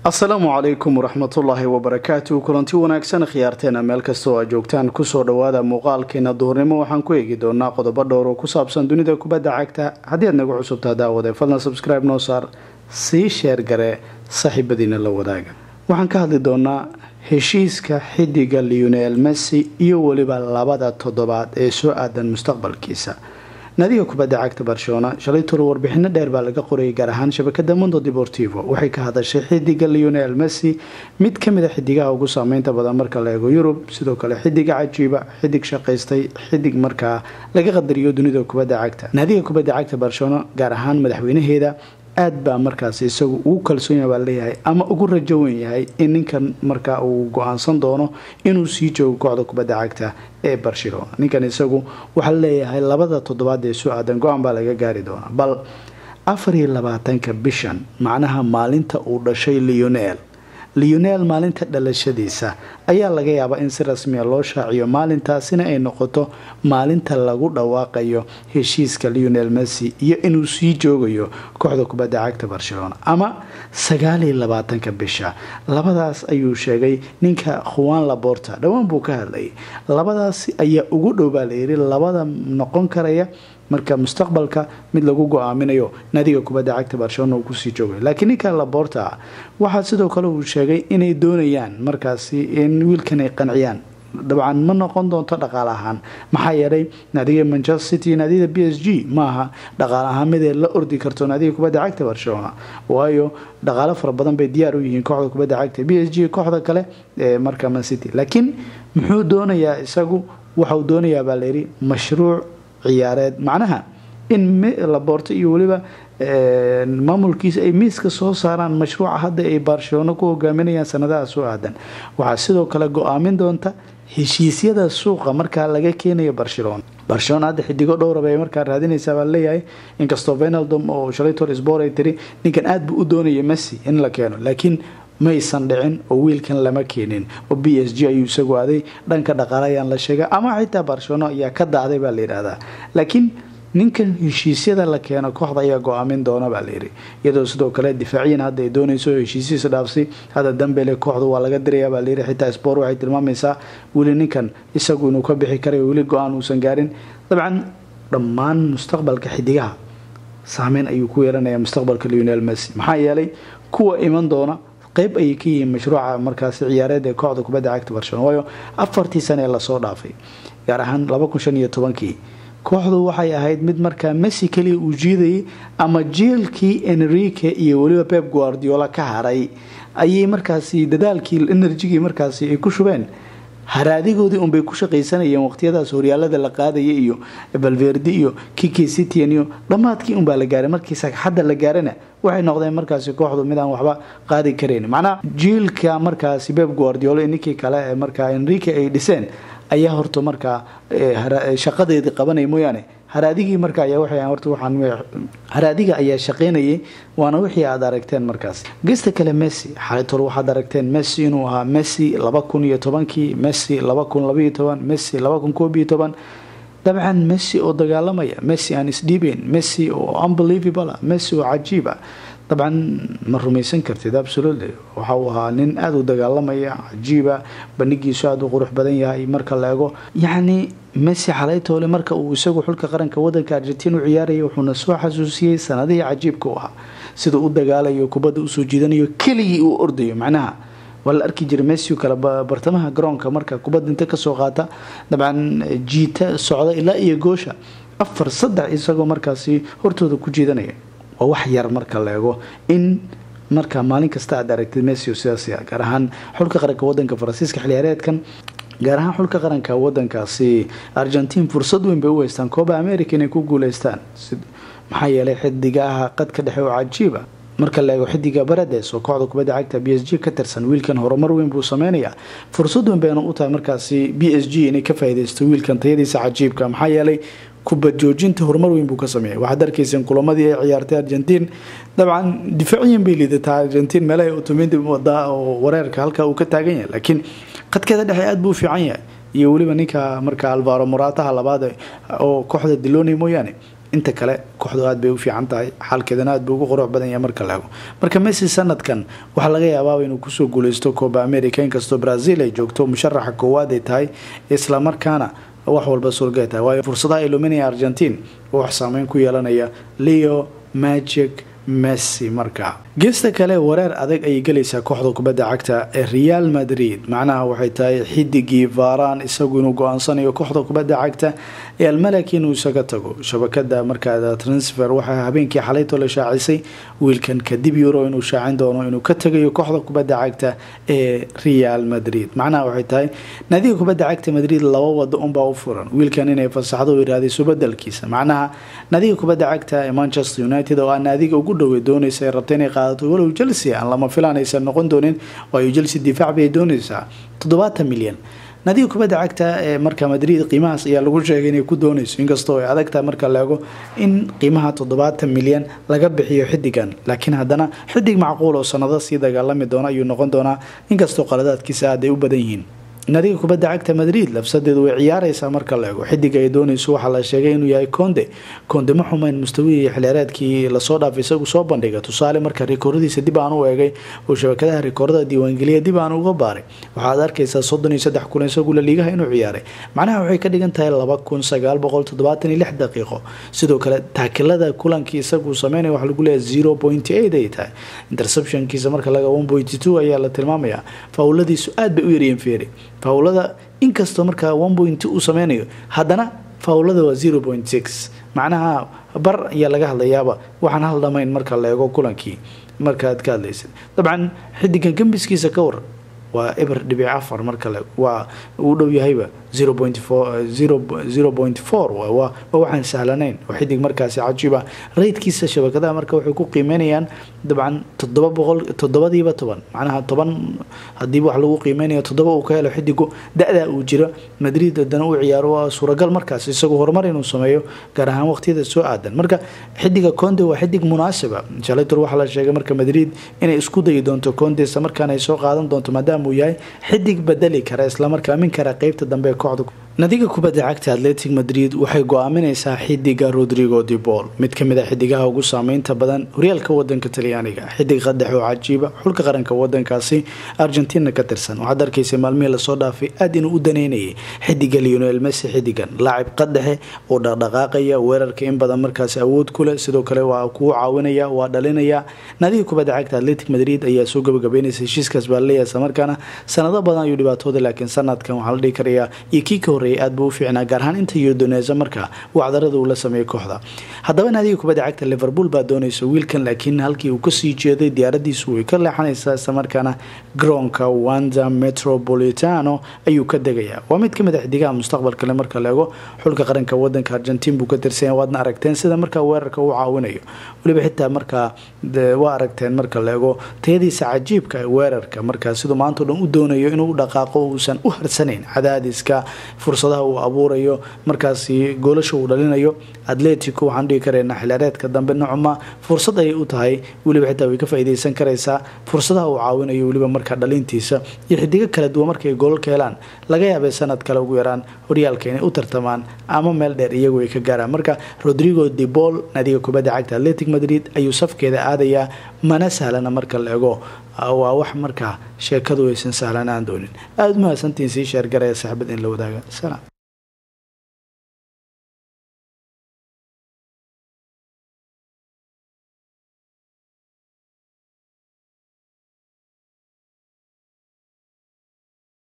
asalaamu calaykum waraxmatullaahi wabarakaatu kulanti wanaagsan khiyaarteena meel kastoo aad joogtaan kusoo dhawaada muuqaalkeena duhurnimo waxaan ku eegi doonaa qodobo dhowr oo ku saabsan dunida kubadda cagta haddii aad nagu cusubtaa daawade fadlan subscribe noo saar sii sheer gare saaxiibadiina la wadaaga waxaan ka hadli doonaa heshiiska xidiga leonel messi iyo weliba labada toddobaad ee soo aadan mustaqbalkiisa naadiga kubadda cagta barcelona shalay tolo warbixino dheer baa laga qorayay gaar ahaan shabakada mondo deportivo waxay ka hadashay xidiga leonel messi mid kamid a xidigaha ugu saameynta badan marka la eego yurub sidoo kale xidiga cajiiba xidig shaqaystay xidig markaa laga qadariyo dunida kubadda cagta naadiga kubadda cagta barcelona gaar ahaan madaxweynaheeda aada baa markaas isagu ugu kalsoon baa leeyahay ama ugu rajo wen yahay in ninkan markaa uu go-aansan doono inuu sii joogo kooxda kubadda cagta ee barcelona ninkan isagu waxaa leeyahay labada toddobaad ee soo aadan go-aan baa laga gaari doonaa bal afar iyo labaatanka bishan macnaha maalinta uu dhashay leonel leonel maalinta dhalashadiisa ayaa laga yaabaa in si rasmiya loo shaaciyo maalintaasina ay noqoto maalinta lagu dhawaaqayo heshiiska leonel messi iyo inuu sii joogayo kooxda kubadda cagta barcelona ama sagaaliyo labaatanka bisha labadaas ayuu sheegay ninka khuwan laborta dhowaan buu ka hadlayay labadaas ayaa ugu dhow baa layiri labada noqon karaya marka mustaqbalka mid lagu go-aaminayo naadiga kubadda cagta barcelona uu kusii joogay laakiin ninka laborta waxaa sidoo kale uu sheegay inay doonayaan markaasi in wiilkan ay qanciyaan dabcan ma noqon doonto dhaqaale ahaan maxaa yeelay naadiga manchester city naadiyada b s g maaha dhaqaale ahaan midee la ordi karto naadiga kubadda cagta barcelona waayo dhaqaale fara badan bay diyaar u yihiin kooxda kubadda cagta b s g kooxda kale ee marka man city laakiin muxuu doonayaa isagu waxauu doonayaa baa layidhi mashruuc ciyaareed macnaha in laboorto iyo weliba maamulkiisa ay miiska soo saaraan mashruuca hadda ay barcelona ku hogaaminayaan sanadaha soo aadan waxaa sidoo kale go-aamin doonta heshiisyada suuqa markaa laga keenayo barcelona barcelona hadda xidigo dhowraba ay markaa raadinaysaa baa leeyahay inkastoo venaldom oo shalay tor sbor ay tiri ninkan aada buu u doonaya messi in la keeno laakiin maysan dhicin oo wiilkan lama keenin oo b s g ayuu isagu aaday dhanka dhaqaale ayaan la sheegay ama xitaa barcelona ayaa ka dacday baa la yidhaahdaa laakiin ninkan heshiisyada la keeno kooxda ayaa go-aamin doona baa layidhi iyadoo sidoo kale difaaciyan hadda ay doonayso heshiisiisa dhaafsi hadda dambele kooxda waa laga diraya baa layidhi xitaa sport waxay tilmaamaysaa weli ninkan isagu inuu ka bixi karayo weli go-aan uusan gaarin dabcan dhammaan mustaqbalka xidigaha saameyn ayuu ku yeelanaya mustaqbalka leonel messi maxaa yeelay kuwa iman doona qeyb ayay ka yihiin mashruuca markaasi ciyaareed ee kooxda kubadda cagta barcelona waayo afartii sane ee lasoo dhaafay gaar ahaan laba kun shan iyo tobankii kooxdu waxay ahayd mid markaa messi kaliya uu jiidayay ama jiilkii enrique iyo weliba pep guardiola ka haray ayay markaasi dadaalkii enerjigii markaasi ay ku shubeen haraadigoodii unbay ku shaqaysanayeen waqtiyadaas horyaalada la qaadaya iyo balverdi iyo kiki citian iyo dhammaadkii unbaa la gaaray markii sagxadda la gaarana waxay noqdeen markaasi kooxdu midaan waxba qaadi karayn macnaha jiilka markaasi pep guardiola ninkii kale ee markaa enrique ay dhiseen ayaa horta markaa shaqadeedii qabanaya mooyaane haraadigii marka ayaa waxay horta waxaan haraadiga ayaa shaqaynayay waana wixii aad aragteen markaas gesta kale messi xalitol waxaad aragteen messi inuu ahaa messi laba kun iyo tobankii messi laba kun labaiyo toban messi laba kun koob iyo toban dabcan messi oo dagaalamaya messi aan isdhiibeyn messi oo unbelievable messi oo cajiib ah dabcan ma rumaysan kartid absolutely waxa uu ahaa nin aada u dagaalamaya cajiiba bandhigiisu aada u qurux badan yahay marka la ego yacni messi xalaytoole marka uu isagu xulka qaranka wadanka argentiin u ciyaaraya wuxuuna soo xasuusiyey sanadihii cajiibka u ahaa sida u dagaalayo kubadda usoo jiidanayo keligii uu ordayo macnaha waa la arki jiray messi kale bartamaha garoonka marka kubadda inta kasoo qaata dabcan jiita socda ilaa iyo goosha afar saddex isagoo markaasi hortooda ku jiidanaya waa wax yar marka la eego in marka maalin kasta aad aragtid messi sidaas gaar ahaan xulka qaranka wadanka faransiiska xiliyaareedkan gaar ahaan xulka qaranka wadankaasi argentiin fursad weyn bay u haystaan kooba america inay ku guuleystaan maxaa yeelay xidigaha qadka dhexe oo cajiiba marka la eego xidiga barades oo kooxda kubadda cagta b s g ka tirsan wiilkan horumar weyn buu sameynayaa fursad weyn bayna u tahay markaasi b s g inay ka faaideysto wiilkan tayadiisa cajiibka maxaa yeelay kubad joojinta horumar weyn buu ka sameeyay waxaad arkayseen kulamadii ay ciyaartay argentiin dabcan difaaciyan bay liidataa argentiin meelaha utumindi wadaa oo wareerka halka uu ka taagan yahay laakiin qadkeeda dhexe aada buu u fiican yahay iyo weliba ninka marka alvaro morataha labaad oo kooxda diloni mooyaane inta kale kooxdu aad bay u fiican tahay xaalkeedana aad buu ugu qurux badan yahay marka la ego marka messi sanadkan waxaa laga yaabaa inuu kusoo guuleysto coba america inkastoo brazil ay joogto musharaxa koowaad ay tahay islamarkaana wax walba suurgay tahay waayo fursadaha ay luminaya argentine oo wax saameyn ku yeelanaya leo magic messi markaa geesta kale wareer adag ayay gelaysaa kooxda kubadda cagta ee real madrid macnaha waxay tahay xidigii varan isagu inuu go-aansanayo kooxda kubadda cagta ee almalaki inuu isaga tago shabakada markaa transfer waxaa habeenkii xalaytoo la shaacisay wiilkan kadib euro inuu shaacin doono inuu ka tagayo kooxda kubadda cagta ee real madrid macnaha waxay tahay naadiga kubadda cagta madrid laba wado unbaa u furan wiilkan inay fasaxdo iraadayso bedelkiisa macnaha naadiga kubadda cagta ee manchester united oo aa naadiga ugu dhowey doonaysa ay rabta inay qaadato walow chelsea aan lama filaan aysan noqon doonin waayo chelsea difaac bay doonaysaa toddobaatan milyan naadiga kubadda cagta ee marka madrid qiimahaas ayaa lagu sheegay inay ku doonayso inkastoo ay adagtahay marka la ego in qiimaha toddobaatan milyan laga bixiyo xidigan laakiin haddana xidig macquul oo sanado sii dagaalami doona ayuu noqon doonaa inkastoo qaladaadkiisa aad ay u badan yihiin naadiga kubadda cagta madrid labsadeedu way ciyaareysaa marka la ego xidiga ay doonayso waxaa la sheegay inuu yahay konde konde ma xumeyn mustawihii xilciyaareedkii lasoo dhaafay isagu soo bandhiga tusaale marka rikooradiisa dib aan u eegay oo shabakadaha rikoorada diiwaangeliya dib aan uga baaray waxaad arkaysaa soddon iyo saddex kun isagu laliigaha inuu ciyaaray macnaha waxay ka dhigan tahay laba kun sagaal boqol toddobaatan iyo lix daqiiqo sidoo kale taakilada kulankii isagu sameynaya waxaa lagu leeyahay zero point eight ay tahay interceptionkiisa marka laga one point two ayaa la tilmaamayaa faawladiisu aad bay u yaryihiin feeri faawlada inkastoo markaa one point uu sameynayo haddana faawlada waa zero point six macnaha bar ayaa laga hadlayaaba waxaan hal dhamayn marka la eego kulankii markaaad ka hadlaysid dabcan xidigan gambiskiisa ka war waa eber dhibic afar marka le waa uu dhow yahayba zero point four zero zero point four waa waxaan sahlanayn oo xidig markaasi cajiiba raydkiisa shabakadaha marka waxay ku qiimeynayaan dabcan toddoba boqol toddobadiiba toban macnaha toban hadiiba wax lagu qiimeynayo toddoba uu ka helo xidigu da-da uu jiro madrid haddana uu ciyaaro waa suuragal markaas isagu horumar inuu sameeyo gaar ahaan waqtiyada soo aadan marka xidiga conde waa xidig munaasiba shalator waxaa la sheegay marka madrid inay isku dayi doonto conde isla markaana ay soo qaadan doonto maadaama uu yahay xidig bedeli kara islamarkaa min kara qeybta dambe ee kooxda nadiga kubadda cagta atletic madrid waxay go-aamineysaa xidiga rodrigo dibol mid kamid a xidigaha ugu saameynta badan horyaalka wadanka talyaaniga xidig qadax oo cajiiba xulka qaranka wadankaasi argentina ka tirsan waxaad arkaysa maalmihii lasoo dhaafay aad inuu u daneynayay xidiga leonel messi xidigan laacib qadaxe oo dhaqdhaqaaqaya weerarka in badan markaasi awood kuleh sidoo kale waa kuu caawinaya waa dhalinaya nadiga kubadda cagta atletic madrid ayaa soo gabagabeynaysa heshiiskaas baa laleeyahay islamarkaana sanado badan ayuu dhibaatooda laakiin sanadkan waxaa la dhihi karayaa iyo kii ka horreeyay aad buu u fiicnaa gaar ahaan inta yordonesa marka wacdarada uu la sameeyay kooxda haddaba naadiga kubadda cagta liverpool baa doonaysa wiilkan laakiin halkii uu kasii jeeday diyaaradiisu way ka leexanaysaa islamarkaana garoonka wanda metropolitano ayuu ka degayaa waa mid kamid a xidigaha mustaqbalkale marka la ego xulka qaranka wadanka argentiin buu ka tirsanya waadna aragteen sida markaa weerarka uu caawinayo weliba xitaa markaa waa aragteen marka la ego tayadiisa cajiibka ee weerarka markaa siduu maanta o dhan u doonayo inuu dhaqaaqo uusan u harsanayn cadaadiska fursadaha uu abuurayo markaasi goolasha uu dhalinayo atletico waxaan dhihi karaynaa xilaareedka dambe nocma fursad ayay u tahay weliba xitaa way ka faa'iideysan karaysaa fursadaha uu caawinayo weliba markaa dhalintiisa iyo xidigo kala duwan markay goolalka helaan laga yaabay sanad kale ugu yaraan horyaalka inay u tartamaan ama meel dheer iyagu ay ka gaaraan marka rodrigo debol naadiga kubadda cagta atletic madrid ayuu safkeeda aadayaa mana sahlana marka la ego waa wax markaa sheekadu aysan sahlanaan doonin aada u mahadsantiin sii sheergaraya saaxibad in la wadaaga salaam